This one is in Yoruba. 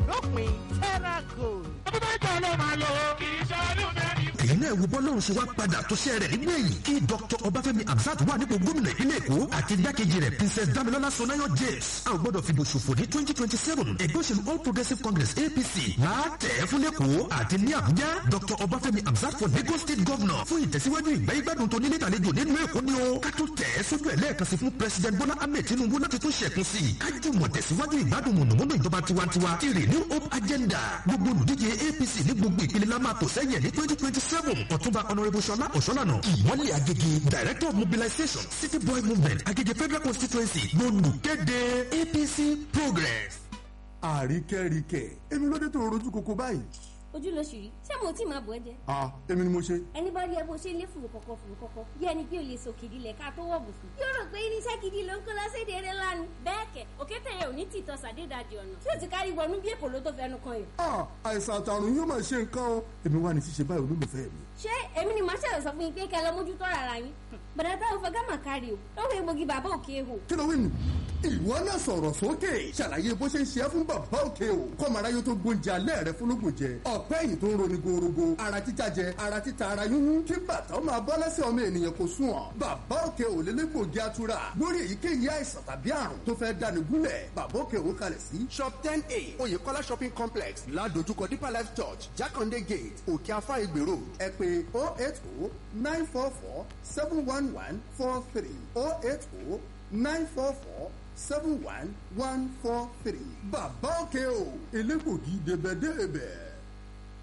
dópin terra gold. ọdún mẹ́jọ ló máa lò ó kì í ṣe ọdún mẹ́rin. èyí náà wo bọ́lọ́run ṣe wá padà tó ṣe rẹ̀ nígbẹ̀yìn kí dr ọbáfẹ́mi hamzat wà nípò gómìnà ìpínlẹ̀ èkó àti igbákejì rẹ̀ princess damilola sonayo james a ò gbọ́dọ̀ fìbò ṣòfò ní twenty twenty seven ẹgbẹ́ òṣèlú all progressives congress apc láàtẹ̀ fún lẹ́kọ̀ọ́ àti ní àbújá dr ọbáfẹ́mi hamzat for lagos state governor fún ìtẹ̀síwájú ìgbà ìgbádùn tó nílé ìtàlejò nínú èkó ni ó ká tó tẹ̀ sójú ẹ̀ lẹ́ẹ̀kan sí fún president bola ahmed tinubu láti tún ṣẹ̀kún sí i kájú mọ̀ tẹ̀síwájú ìgbádùn mọ̀nàmọ́ná ìjọba tiwantiwa ti renew hope agenda gbogbo olùdíje apc ní gbogbo ìpele la máa tò sẹ́yìn ní twenty twenty seven ọ̀túnba honourable ṣọlá ọ̀ṣọ́lànà ìmọ̀lẹ̀ agége director of mobilization city boy movement agége federal constituency lolùkéde apc progress. àríkẹ́ríkẹ́ èmi ló dé tó rojú koko báyìí. ojú ló ṣì rí ṣé mo tí máa bọ̀ ẹ́ jẹ. ah èmi ni mo ṣe. ẹni bá rí ẹ bó ṣe lé fùrù kọ̀kọ̀ fùrù kọ̀kọ̀ bí ẹni pé o lè so kìdí lẹ̀ ká tó wọ̀ bùsùn. yóò rò pé irinṣẹ́ gidi ló ń kó lọ́sẹ̀dẹ̀ eré lánàá. bẹ́ẹ̀ kẹ̀ òkété yẹn ò ní tìtọ́ sàdédàjì ọ̀nà tí ó ti kárí wọnú bí èkó ló tó fẹnu kan yìí. ah àìsàn àtàrùn yóò máa ṣe nǹkan o èmi wà ní ṣíṣe báyìí olólùfẹ́ mi. ṣé èmi ni màá ṣẹ̀rọ̀ sọ fún yín pé kẹ́ lọ mójútó rárá yín. bàdà táwọn fẹ́ gámà kárí o lọ́wọ́ egbògi bàbá òkè ehò. kí ló wí nù. ìwọ náà sọ̀rọ̀ sókè ṣàlàyé bó ṣe ń ṣe é fún bàbá òkè o kọ́mọ aráyé tó gbóúnjẹ alẹ́ rẹ fúnlógún jẹ ọ̀pẹ́ yìí tó ń roni gorogo ara títa jẹ ara títa ara yúnyún kí bàtà ó máa bọ́ lẹ́sẹ̀ ọmọ ènìyàn kò sùn ọ́ bàbá òkè ò lélẹ́gbògi atura lórí èyíkéyìí àìsàn tàbí àrùn tó fẹ́ dáni gúnlẹ̀ bàbá òkè ò kalẹ̀ sí shop ten a oyèkọ́lá shopping complex ládojúkọ deeper life church jákàndé gate òkè afá ìgbè road ẹ pé oh eight oh nine four four seven one one four three oh eight oh nine four four seven one one four three bàbá òkè o elégbògi débẹ̀débẹ̀.